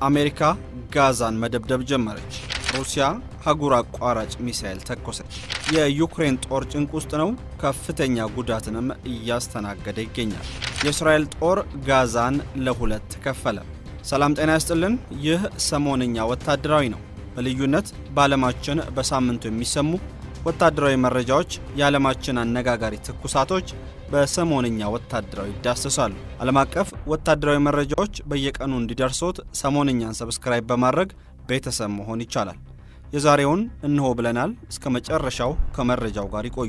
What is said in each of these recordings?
አሜሪካ ጋዛን መደብደብ ጀመረች። ሩሲያ አህጉር አቋራጭ ሚሳኤል ተኮሰች። የዩክሬን ጦር ጭንቅ ውስጥ ነው፣ ከፍተኛ ጉዳትንም እያስተናገደ ይገኛል። የእስራኤል ጦር ጋዛን ለሁለት ከፈለ። ሰላም ጤና ያስጥልን። ይህ ሰሞንኛ ወታደራዊ ነው። በልዩነት በዓለማችን በሳምንቱ የሚሰሙ ወታደራዊ መረጃዎች፣ የዓለማችን አነጋጋሪ ትኩሳቶች በሰሞንኛ ወታደራዊ ይዳሰሳሉ። ዓለም አቀፍ ወታደራዊ መረጃዎች በየቀኑ እንዲደርሶት ሰሞንኛን ሰብስክራይብ በማድረግ ቤተሰብ መሆን ይቻላል። የዛሬውን እንሆ ብለናል። እስከ መጨረሻው ከመረጃው ጋር ይቆዩ።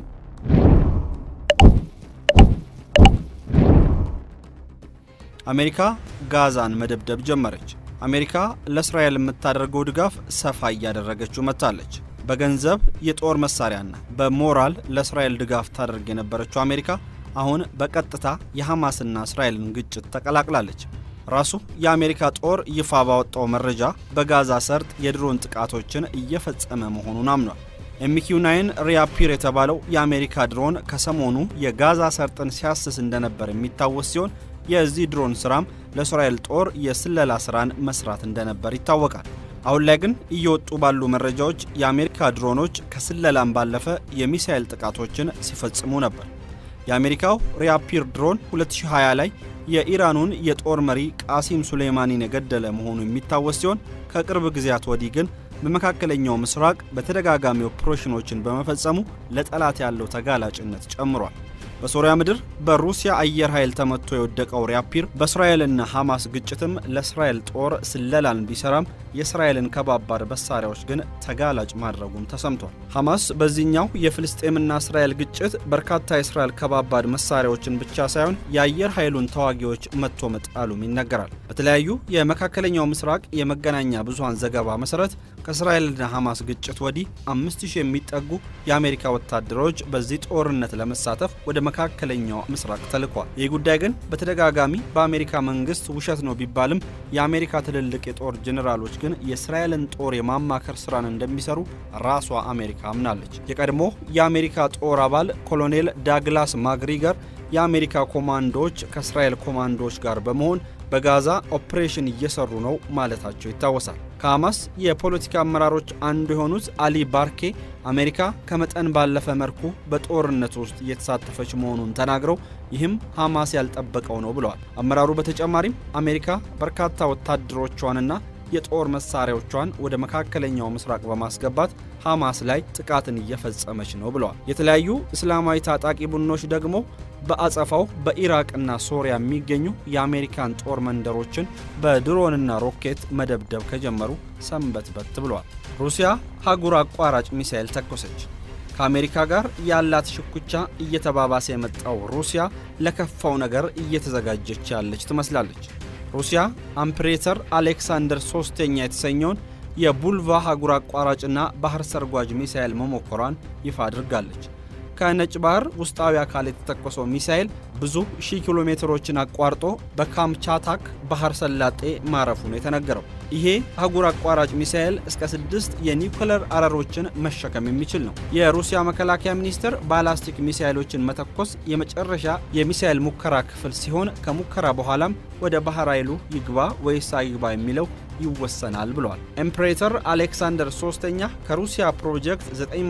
አሜሪካ ጋዛን መደብደብ ጀመረች። አሜሪካ ለእስራኤል የምታደርገው ድጋፍ ሰፋ እያደረገችው መጥታለች። በገንዘብ የጦር መሳሪያና በሞራል ለእስራኤል ድጋፍ ታደርግ የነበረችው አሜሪካ አሁን በቀጥታ የሐማስና እስራኤልን ግጭት ተቀላቅላለች። ራሱ የአሜሪካ ጦር ይፋ ባወጣው መረጃ በጋዛ ሰርጥ የድሮን ጥቃቶችን እየፈጸመ መሆኑን አምኗል። ኤምኪው ናይን ሪያፒር የተባለው የአሜሪካ ድሮን ከሰሞኑ የጋዛ ሰርጥን ሲያስስ እንደነበር የሚታወስ ሲሆን የዚህ ድሮን ስራም ለእስራኤል ጦር የስለላ ስራን መስራት እንደነበር ይታወቃል። አሁን ላይ ግን እየወጡ ባሉ መረጃዎች የአሜሪካ ድሮኖች ከስለላም ባለፈ የሚሳኤል ጥቃቶችን ሲፈጽሙ ነበር። የአሜሪካው ሪያፒር ድሮን 2020 ላይ የኢራኑን የጦር መሪ ቃሲም ሱሌይማኒን የገደለ መሆኑ የሚታወስ ሲሆን ከቅርብ ጊዜያት ወዲህ ግን በመካከለኛው ምስራቅ በተደጋጋሚ ኦፕሬሽኖችን በመፈጸሙ ለጠላት ያለው ተጋላጭነት ጨምሯል። በሶሪያ ምድር በሩሲያ አየር ኃይል ተመቶ የወደቀው ሪያፒር በእስራኤልና ሐማስ ግጭትም ለእስራኤል ጦር ስለላን ቢሰራም የእስራኤልን ከባባድ መሳሪያዎች ግን ተጋላጭ ማድረጉም ተሰምቷል። ሐማስ በዚህኛው የፍልስጤምና እስራኤል ግጭት በርካታ የእስራኤል ከባባድ መሳሪያዎችን ብቻ ሳይሆን የአየር ኃይሉን ተዋጊዎች መጥቶ መጣሉም ይነገራል። በተለያዩ የመካከለኛው ምስራቅ የመገናኛ ብዙኃን ዘገባ መሰረት ከእስራኤልና ሐማስ ግጭት ወዲህ አምስት ሺህ የሚጠጉ የአሜሪካ ወታደሮች በዚህ ጦርነት ለመሳተፍ ወደ መካከለኛው ምስራቅ ተልኳል። ይህ ጉዳይ ግን በተደጋጋሚ በአሜሪካ መንግስት ውሸት ነው ቢባልም የአሜሪካ ትልልቅ የጦር ጄኔራሎች ግን የእስራኤልን ጦር የማማከር ስራን እንደሚሰሩ ራሷ አሜሪካ አምናለች። የቀድሞ የአሜሪካ ጦር አባል ኮሎኔል ዳግላስ ማግሪገር የአሜሪካ ኮማንዶዎች ከእስራኤል ኮማንዶዎች ጋር በመሆን በጋዛ ኦፕሬሽን እየሰሩ ነው ማለታቸው ይታወሳል። ከሐማስ የፖለቲካ አመራሮች አንዱ የሆኑት አሊ ባርኬ አሜሪካ ከመጠን ባለፈ መልኩ በጦርነት ውስጥ እየተሳተፈች መሆኑን ተናግረው ይህም ሐማስ ያልጠበቀው ነው ብለዋል። አመራሩ በተጨማሪም አሜሪካ በርካታ ወታደሮቿንና የጦር መሳሪያዎቿን ወደ መካከለኛው ምስራቅ በማስገባት ሐማስ ላይ ጥቃትን እየፈጸመች ነው ብለዋል። የተለያዩ እስላማዊ ታጣቂ ቡድኖች ደግሞ በአጸፋው በኢራቅና ሶሪያ የሚገኙ የአሜሪካን ጦር መንደሮችን በድሮንና ሮኬት መደብደብ ከጀመሩ ሰንበትበት ብለዋል። ሩሲያ አህጉር አቋራጭ ሚሳኤል ተኮሰች። ከአሜሪካ ጋር ያላት ሽኩቻ እየተባባሰ የመጣው ሩሲያ ለከፋው ነገር እየተዘጋጀች ያለች ትመስላለች። ሩሲያ አምፕሬተር አሌክሳንደር ሶስተኛ የተሰኘውን የቡልቫ አህጉር አቋራጭና ባህር ሰርጓጅ ሚሳኤል መሞከሯን ይፋ አድርጋለች። ከነጭ ባህር ውስጣዊ አካል የተተኮሰው ሚሳኤል ብዙ ሺህ ኪሎ ሜትሮችን አቋርጦ በካምቻታክ ባህር ሰላጤ ማረፉ ነው የተነገረው። ይሄ አህጉር አቋራጭ ሚሳኤል እስከ ስድስት የኒውክለር አረሮችን መሸከም የሚችል ነው። የሩሲያ መከላከያ ሚኒስቴር ባላስቲክ ሚሳኤሎችን መተኮስ የመጨረሻ የሚሳኤል ሙከራ ክፍል ሲሆን ከሙከራ በኋላም ወደ ባህር ኃይሉ ይግባ ወይስ አይግባ የሚለው ይወሰናል ብለዋል። ኤምፕሬተር አሌክሳንደር ሶስተኛ ከሩሲያ ፕሮጀክት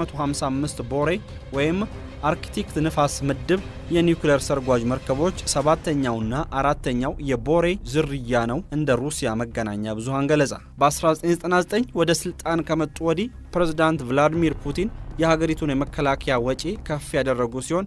955 ቦሬ ወይም አርክቲክት ንፋስ ምድብ የኒውክሌር ሰርጓጅ መርከቦች ሰባተኛውና አራተኛው የቦሬ ዝርያ ነው እንደ ሩሲያ መገናኛ ብዙሃን ገለጻ። በ1999 ወደ ስልጣን ከመጡ ወዲህ ፕሬዝዳንት ቭላዲሚር ፑቲን የሀገሪቱን የመከላከያ ወጪ ከፍ ያደረጉ ሲሆን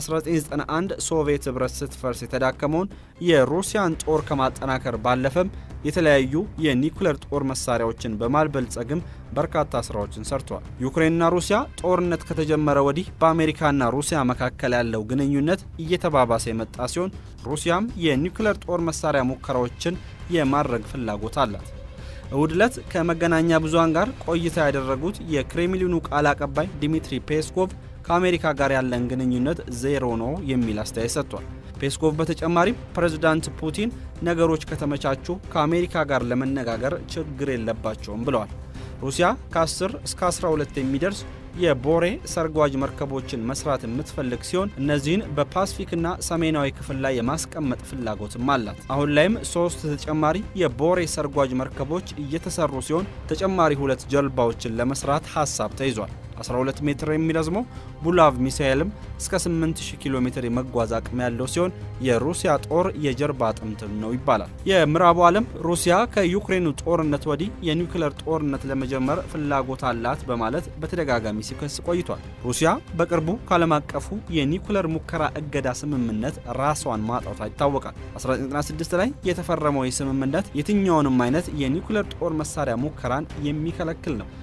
በ1991 ሶቪየት ኅብረት ስትፈርስ የተዳከመውን የሩሲያን ጦር ከማጠናከር ባለፈም የተለያዩ የኒውክሌር ጦር መሳሪያዎችን በማልበልጸግም በርካታ ስራዎችን ሰርተዋል። ዩክሬንና ሩሲያ ጦርነት ከተጀመረ ወዲህ በአሜሪካና ሩሲያ መካከል ያለው ግንኙነት እየተባባሰ የመጣ ሲሆን ሩሲያም የኒውክሌር ጦር መሳሪያ ሙከራዎችን የማድረግ ፍላጎት አላት። እሁድ ዕለት ከመገናኛ ብዙሃን ጋር ቆይታ ያደረጉት የክሬምሊኑ ቃል አቀባይ ዲሚትሪ ፔስኮቭ ከአሜሪካ ጋር ያለን ግንኙነት ዜሮ ነው የሚል አስተያየት ሰጥቷል። ፔስኮቭ በተጨማሪም ፕሬዝዳንት ፑቲን ነገሮች ከተመቻቹ ከአሜሪካ ጋር ለመነጋገር ችግር የለባቸውም ብለዋል። ሩሲያ ከ10 እስከ 12 የሚደርስ የቦሬ ሰርጓጅ መርከቦችን መስራት የምትፈልግ ሲሆን እነዚህን በፓስፊክና ሰሜናዊ ክፍል ላይ የማስቀመጥ ፍላጎትም አላት። አሁን ላይም ሶስት ተጨማሪ የቦሬ ሰርጓጅ መርከቦች እየተሰሩ ሲሆን ተጨማሪ ሁለት ጀልባዎችን ለመስራት ሀሳብ ተይዟል። 12 ሜትር የሚረዝመው ቡላቭ ሚሳኤልም እስከ 8000 ኪሎ ሜትር የመጓዝ አቅም ያለው ሲሆን የሩሲያ ጦር የጀርባ አጥንትም ነው ይባላል። የምዕራቡ ዓለም ሩሲያ ከዩክሬኑ ጦርነት ወዲህ የኒውክሌር ጦርነት ለመጀመር ፍላጎት አላት በማለት በተደጋጋሚ ሲከስ ቆይቷል። ሩሲያ በቅርቡ ከዓለም አቀፉ የኒውክሌር ሙከራ እገዳ ስምምነት ራሷን ማጣቷ ይታወቃል። 1996 ላይ የተፈረመው ይህ ስምምነት የትኛውንም አይነት የኒውክሌር ጦር መሳሪያ ሙከራን የሚከለክል ነው።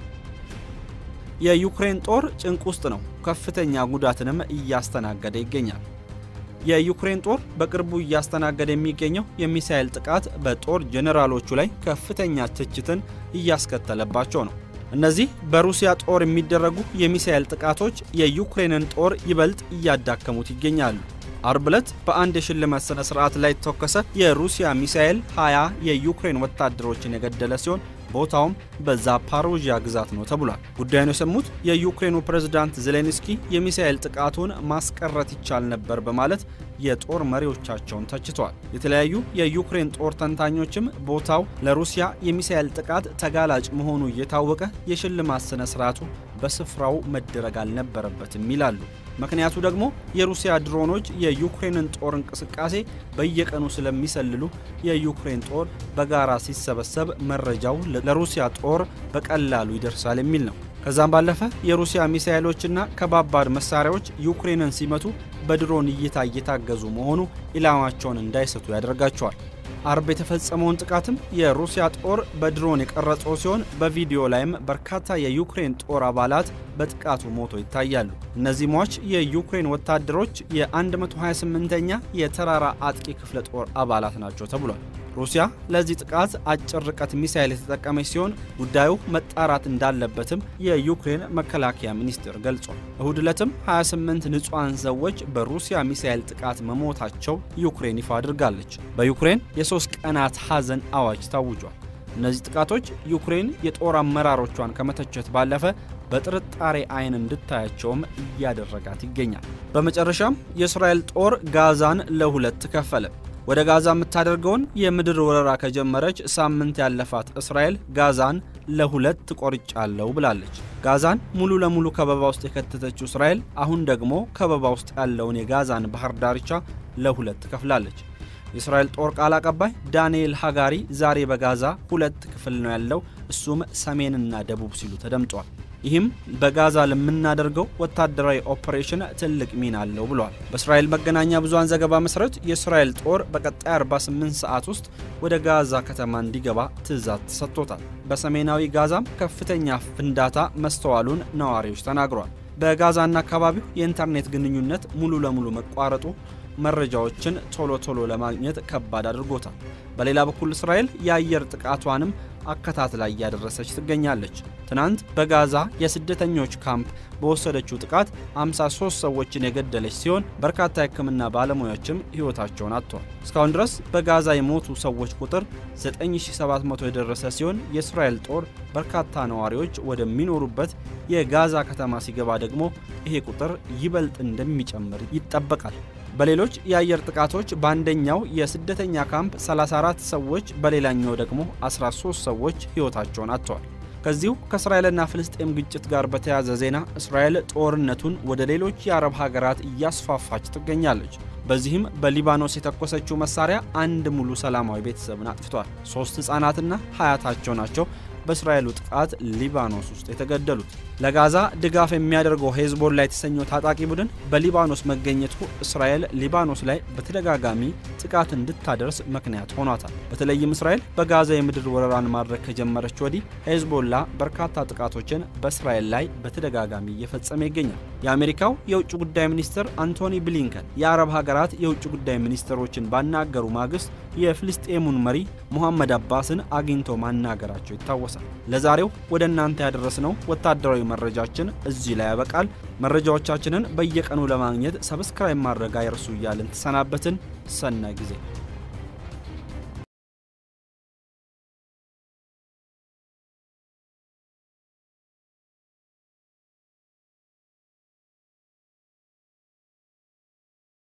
የዩክሬን ጦር ጭንቅ ውስጥ ነው። ከፍተኛ ጉዳትንም እያስተናገደ ይገኛል። የዩክሬን ጦር በቅርቡ እያስተናገደ የሚገኘው የሚሳኤል ጥቃት በጦር ጄኔራሎቹ ላይ ከፍተኛ ትችትን እያስከተለባቸው ነው። እነዚህ በሩሲያ ጦር የሚደረጉ የሚሳኤል ጥቃቶች የዩክሬንን ጦር ይበልጥ እያዳከሙት ይገኛሉ። አርብ ዕለት በአንድ የሽልማት ሥነ ሥርዓት ላይ የተተኮሰ የሩሲያ ሚሳኤል 20 የዩክሬን ወታደሮችን የገደለ ሲሆን ቦታውም በዛፓሮዥያ ግዛት ነው ተብሏል። ጉዳዩን የሰሙት የዩክሬኑ ፕሬዝዳንት ዜሌንስኪ የሚሳኤል ጥቃቱን ማስቀረት ይቻል ነበር በማለት የጦር መሪዎቻቸውን ተችተዋል። የተለያዩ የዩክሬን ጦር ተንታኞችም ቦታው ለሩሲያ የሚሳኤል ጥቃት ተጋላጭ መሆኑ እየታወቀ የሽልማት ሥነ ሥርዓቱ በስፍራው መደረግ አልነበረበትም ይላሉ። ምክንያቱ ደግሞ የሩሲያ ድሮኖች የዩክሬንን ጦር እንቅስቃሴ በየቀኑ ስለሚሰልሉ የዩክሬን ጦር በጋራ ሲሰበሰብ መረጃው ለሩሲያ ጦር በቀላሉ ይደርሳል የሚል ነው። ከዛም ባለፈ የሩሲያ ሚሳኤሎችና ከባባድ መሳሪያዎች ዩክሬንን ሲመቱ በድሮን እይታ እየታገዙ መሆኑ ኢላማቸውን እንዳይስቱ ያደርጋቸዋል። አርብ የተፈጸመውን ጥቃትም የሩሲያ ጦር በድሮን የቀረጸው ሲሆን በቪዲዮ ላይም በርካታ የዩክሬን ጦር አባላት በጥቃቱ ሞቶ ይታያሉ። እነዚህ ሟች የዩክሬን ወታደሮች የ128ኛ የተራራ አጥቂ ክፍለ ጦር አባላት ናቸው ተብሏል። ሩሲያ ለዚህ ጥቃት አጭር ርቀት ሚሳይል የተጠቀመች ሲሆን ጉዳዩ መጣራት እንዳለበትም የዩክሬን መከላከያ ሚኒስቴር ገልጿል። እሁድ ዕለትም 28 ንጹሐን ሰዎች በሩሲያ ሚሳይል ጥቃት መሞታቸው ዩክሬን ይፋ አድርጋለች። በዩክሬን የሶስት ቀናት ሐዘን አዋጅ ታውጇል። እነዚህ ጥቃቶች ዩክሬን የጦር አመራሮቿን ከመተቸት ባለፈ በጥርጣሬ አይን እንድታያቸውም እያደረጋት ይገኛል። በመጨረሻም የእስራኤል ጦር ጋዛን ለሁለት ከፈለ። ወደ ጋዛ የምታደርገውን የምድር ወረራ ከጀመረች ሳምንት ያለፋት እስራኤል ጋዛን ለሁለት ቆርጫለሁ ብላለች። ጋዛን ሙሉ ለሙሉ ከበባ ውስጥ የከተተችው እስራኤል አሁን ደግሞ ከበባ ውስጥ ያለውን የጋዛን ባህር ዳርቻ ለሁለት ከፍላለች። የእስራኤል ጦር ቃል አቀባይ ዳንኤል ሃጋሪ ዛሬ በጋዛ ሁለት ክፍል ነው ያለው፣ እሱም ሰሜንና ደቡብ ሲሉ ተደምጧል። ይህም በጋዛ ለምናደርገው ወታደራዊ ኦፕሬሽን ትልቅ ሚና አለው ብሏል። በእስራኤል መገናኛ ብዙሃን ዘገባ መሰረት የእስራኤል ጦር በቀጣይ 48 ሰዓት ውስጥ ወደ ጋዛ ከተማ እንዲገባ ትዕዛዝ ተሰጥቶታል። በሰሜናዊ ጋዛም ከፍተኛ ፍንዳታ መስተዋሉን ነዋሪዎች ተናግሯል። በጋዛና አካባቢው የኢንተርኔት ግንኙነት ሙሉ ለሙሉ መቋረጡ መረጃዎችን ቶሎ ቶሎ ለማግኘት ከባድ አድርጎታል። በሌላ በኩል እስራኤል የአየር ጥቃቷንም አከታትላ እያደረሰች ትገኛለች። ትናንት በጋዛ የስደተኞች ካምፕ በወሰደችው ጥቃት 53 ሰዎችን የገደለች ሲሆን በርካታ የሕክምና ባለሙያዎችም ሕይወታቸውን አጥተዋል። እስካሁን ድረስ በጋዛ የሞቱ ሰዎች ቁጥር 9700 የደረሰ ሲሆን የእስራኤል ጦር በርካታ ነዋሪዎች ወደሚኖሩበት የጋዛ ከተማ ሲገባ ደግሞ ይሄ ቁጥር ይበልጥ እንደሚጨምር ይጠበቃል። በሌሎች የአየር ጥቃቶች በአንደኛው የስደተኛ ካምፕ 34 ሰዎች በሌላኛው ደግሞ 13 ሰዎች ሕይወታቸውን አጥተዋል። ከዚሁ ከእስራኤልና ፍልስጤም ግጭት ጋር በተያያዘ ዜና እስራኤል ጦርነቱን ወደ ሌሎች የአረብ ሀገራት እያስፋፋች ትገኛለች። በዚህም በሊባኖስ የተኮሰችው መሳሪያ አንድ ሙሉ ሰላማዊ ቤተሰብን አጥፍቷል። ሶስት ሕፃናትና ሀያታቸው ናቸው በእስራኤሉ ጥቃት ሊባኖስ ውስጥ የተገደሉት። ለጋዛ ድጋፍ የሚያደርገው ሄዝቦላ የተሰኘው ታጣቂ ቡድን በሊባኖስ መገኘቱ እስራኤል ሊባኖስ ላይ በተደጋጋሚ ጥቃት እንድታደርስ ምክንያት ሆኗታል። በተለይም እስራኤል በጋዛ የምድር ወረራን ማድረግ ከጀመረች ወዲህ ሄዝቦላ በርካታ ጥቃቶችን በእስራኤል ላይ በተደጋጋሚ እየፈጸመ ይገኛል። የአሜሪካው የውጭ ጉዳይ ሚኒስትር አንቶኒ ብሊንከን የአረብ ሀገራት የውጭ ጉዳይ ሚኒስትሮችን ባናገሩ ማግስት የፍልስጤሙን መሪ ሙሐመድ አባስን አግኝቶ ማናገራቸው ይታወሳል። ለዛሬው ወደ እናንተ ያደረስነው ወታደራዊ መረጃችን እዚህ ላይ ያበቃል። መረጃዎቻችንን በየቀኑ ለማግኘት ሰብስክራይብ ማድረግ አይርሱ እያልን ተሰናበትን። ሰናይ ጊዜ